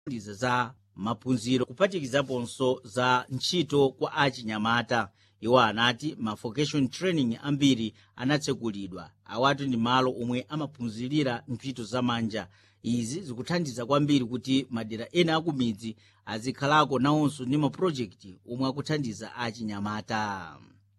ndiza za maphunziro kuphatikizaponso za ntchito kwa achinyamata iwo anati ma vocation training ambiri anatsekulidwa awatu ndi malo omwe amaphunzirira ntchito zamanja izi zikuthandiza kwambiri kuti madera ena akumidzi azikhalako nawonso ndi mapulojekiti omwe akuthandiza achinyamata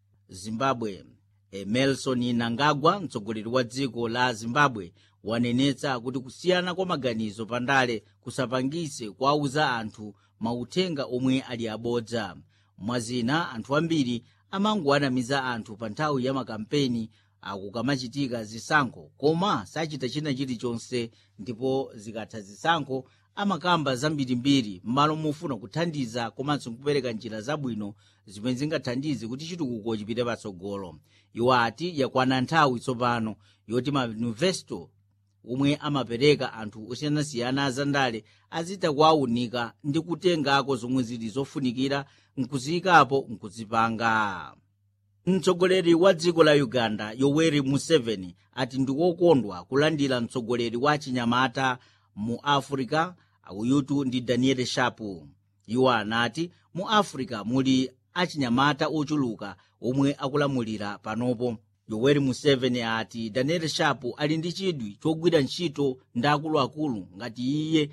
zimbabwe emerson nangagwa mtsogoleri wa dziko la zimbabwe wanenetsa kuti kusiyana kwa maganizo pandale kusapangise kuwauza anthu mauthenga omwe ali abodza mwazina anthu ambiri amangowanamiza anthu pa nthawi ya makampeni akukamachitika zisankho koma sachita china chilichonse ndipo zikatha zisankho amakamba zambirimbiri m'malo mofuna kuthandiza komanso kupereka njira zabwino zimene zingathandize kuti chitukuko chipite patsogolo iwo ati yakwana nthawi tsopano yoti mayunivesito omwe amapereka anthu osiyanasiyana azandale azita kuwaunika ndi kutengako zomwe zili zofunikira nkuziyikapo nkuzipanga mtsogoleri wa dziko la uganda yoweri museveni ati ndiwokondwa kulandira mtsogoleri wa chinyamata mu africa uyutu ndi daniel shapu iwo anati mu africa muli achinyamata ochuluka omwe akulamulira panopo yoweri museveni ati daniel shapu ali ndi chidwi chogwira ntchito ndi akuluakulu ngati iye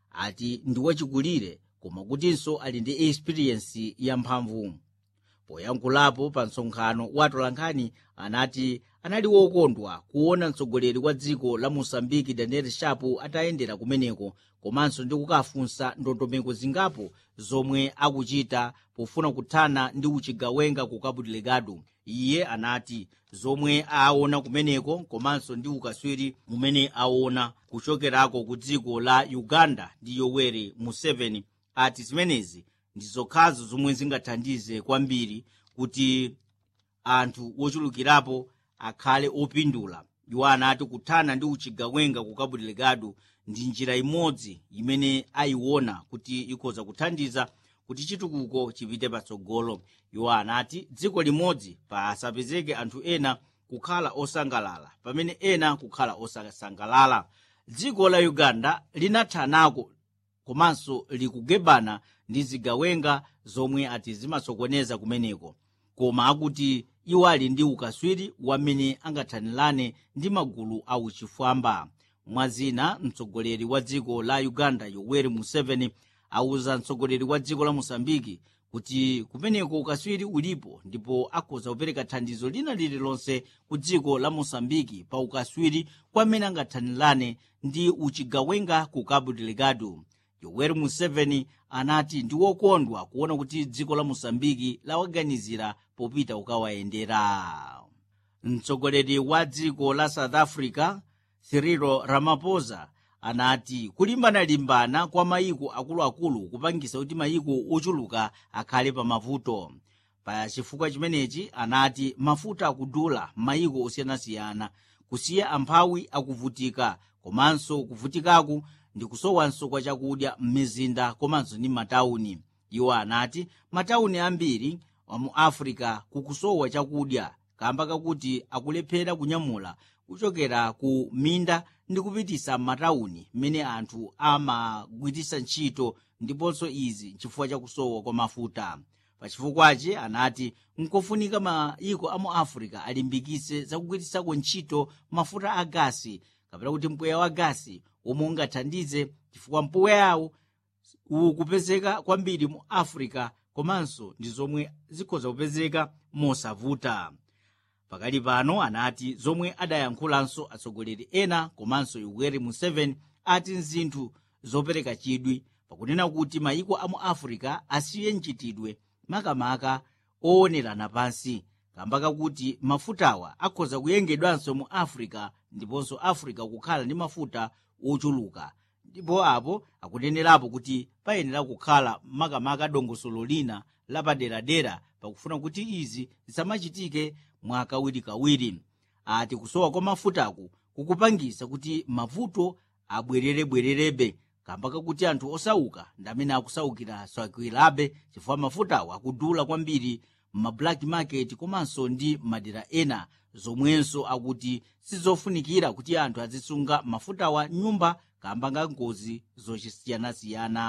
ati ndi wachikulire koma kutinso ali ndi experiensi yamphamvu poyankhulapo pa msonkhano wa atolankhani anati anali wokondwa kuona mtsogoleri wa dziko la mosambiki daniel shapu atayendera kumeneko komanso ndi kukafunsa ndondomeko zingapo zomwe akuchita pofuna kuthana ndi uchigawenga ku cabo delgado iye anati zomwe aona kumeneko komanso ndi ukaswiri umene aona kuchokerako ku dziko la uganda ndi yoweri museveni ati zimenezi ndi zokhazo zomwe zingathandize kwambiri kuti anthu wochulukirapo akhale opindula iwo anati kuthana ndi uchigawenga ku cabo delgado ndi njira imodzi imene ayiona kuti ikhoza kuthandiza kuti chitukuko chipite patsogolo iwo anati dziko limodzi pasapezeke anthu ena kukhala osangalala pamene ena kukhala osasangalala dziko la uganda linathanako komanso likugebana ndi zigawenga zomwe ati zimasokoneza kumeneko koma akuti iwo ali ndi ukaswiri wamene angathanirane ndi magulu auchifwamba mwazina mtsogoleri wa dziko la uganda yoweri museveni auza mtsogoleri wa dziko la mosambiki kuti kumeneko ukaswiri ulipo ndipo akhoza kupereka thandizo lina lililonse ku dziko la mosambiki pa ukaswiri kwamene angathanirane ndi uchigawenga ku cabo delgado yoweri museveni anati ndi wokondwa kuona kuti dziko la mosambiki lawaganizira popita kukawayendera mtsogoleri wa dziko la south africa cyril ramaphosa anati kulimbana-limbana kwa mayiko akuluakulu kupangisa kuti mayiko ochuluka akhale pa mavuto pa chifukwa chimenechi anati mafuta akudula mayiko osiyanasiyana kusiya amphawi akuvutika komanso kuvutikaku ndi kusowanso kwa chakudya m'mizinda komanso ndi matawuni iwo anati matawuni ambiri mu africa kukusowa chakudya kamba kakuti akulephera kunyamula kuchokera ku minda ndi kupitisa m'matawuni mmene anthu amagwiritsa ntchito ndiponso izi chifukwa chakusowa kwa mafuta pachifukwachi anati nkofunika mayiko a mu africa alimbikise zakugwiritsako ntchito mafuta a gasi kapena kuti mpweya wa gasi omwe ungathandize chifukwa mpweyawo ukupezeka kwambiri mu africa komanso ndi zomwe zikhoza kupezeka mosavuta pakali pano anati zomwe adayankhulanso atsogoleri ena komanso yoweri museveni ati nzinthu zopereka chidwi pakunena kuti mayiko a mu africa asiye mchitidwe makamaka owonera pansi kamba kakuti mafutawa akhoza kuyengedwanso mu africa ndiponso africa kukhala ndi mafuta ochuluka ndipo apo akunenerapo kuti payenera kukhala makamaka dongosolo lina lapaderadera pakufuna kuti izi zisamachitike mwakawirikawiri ati kusowa kwa mafutaku kukupangisa kuti mavuto abwererebwererebe kamba kakuti anthu osauka ndi amene akusaukira sakwirabe chifukwa mafutawo akudula kwambiri m'mablack market komanso ndi madera ena zomwenso akuti sizofunikira kuti anthu azisunga mafutawa nyumba kamba nga ngozi zosiyanasiyana